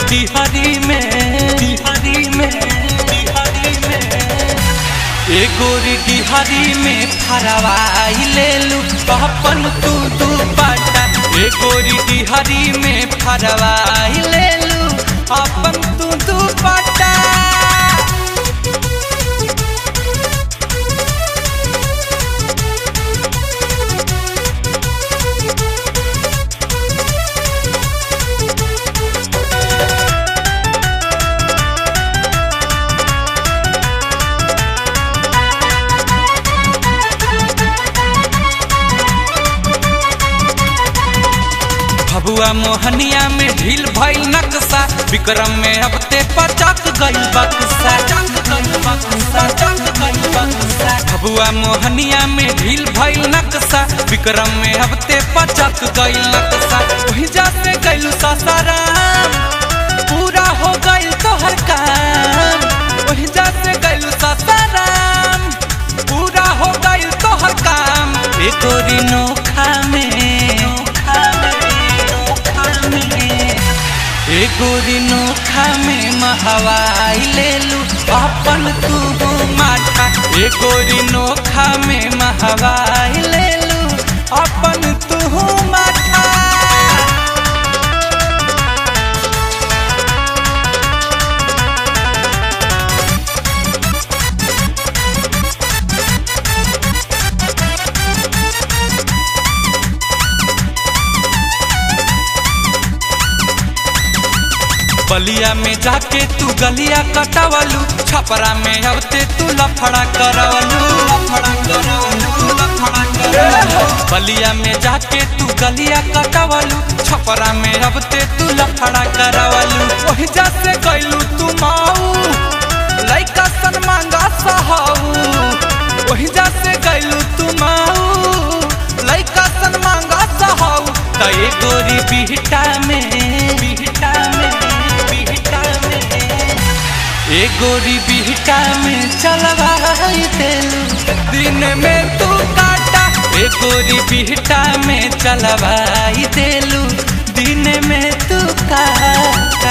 डिहरी में डिहरी में डिहरी में ए गोरी डिहरी में फरवाई ले लू अपन तू तू बाटा ए गोरी डिहरी में फरवाई ले लू अपन तू तू बाटा भबुआ मोहनिया में ढील भइल नक्शा विक्रम में अब ते पचक गइल बक्सा भबुआ मोहनिया में ढील भइल नक्शा विक्रम में अब ते पचक गइल नक्शा वही जाते गइलू ससाराम पूरा हो गइल तोहर काम वही जाते गइलू ससाराम पूरा हो गइल तोहर काम ए गोरी नोखा में नोखा में नोखा में ए गोरी नोखा में महवाई ले लू अपन तू माथा ए गोरी नोखा में महवाई ले लू अपन तू माथा बलिया में जाके तू गलिया कटावलू छपरा में अबते तू लफड़ा करवलू लफड़ा करवलू लफड़ा करवलू बलिया में जाके तू गलिया कटावलू छपरा में अबते तू लफड़ा करवलू वही जासे गइलू तू माऊ लइका सन मांगा सहाऊ वही जासे गइलू तू माऊ लइका सन मांगा सहाऊ त ए गोरी बिहटा में बिहटा में बिहटा में ए गोरी बिहटा में चलवाई देलू दिन में तू काटा ए गोरी बिहटा में चलवाई देलू दिन में तू काटा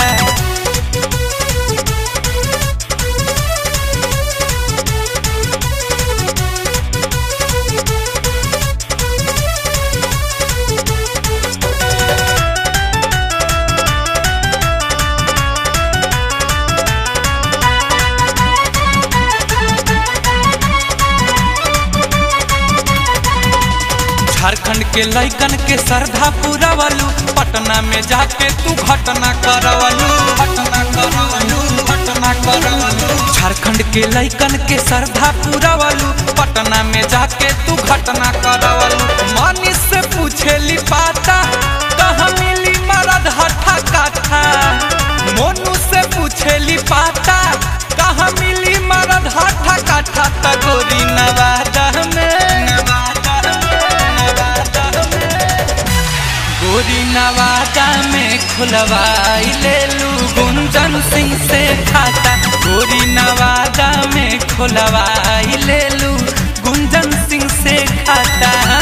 झारखंड के लइकन के श्रद्धा पुरवलू पटना में जाके तू घटना करवलू घटना करवलू घटना करवलू झारखंड के लइकन के श्रद्धा पुरवलू पटना में जाके तू घटना करवलू मनीष से पूछेली पाता कहाँ मिली मरद हठा काठा मोनू से पूछेली पाता कहाँ मिली मरद हठा काठा तगोरी नवादा में नवादा गोरी नवादा में खुलवाई ले लू गुंजन सिंह से खाता गोरी नवादा में खुलवाई ले लू गुंजन सिंह से खाता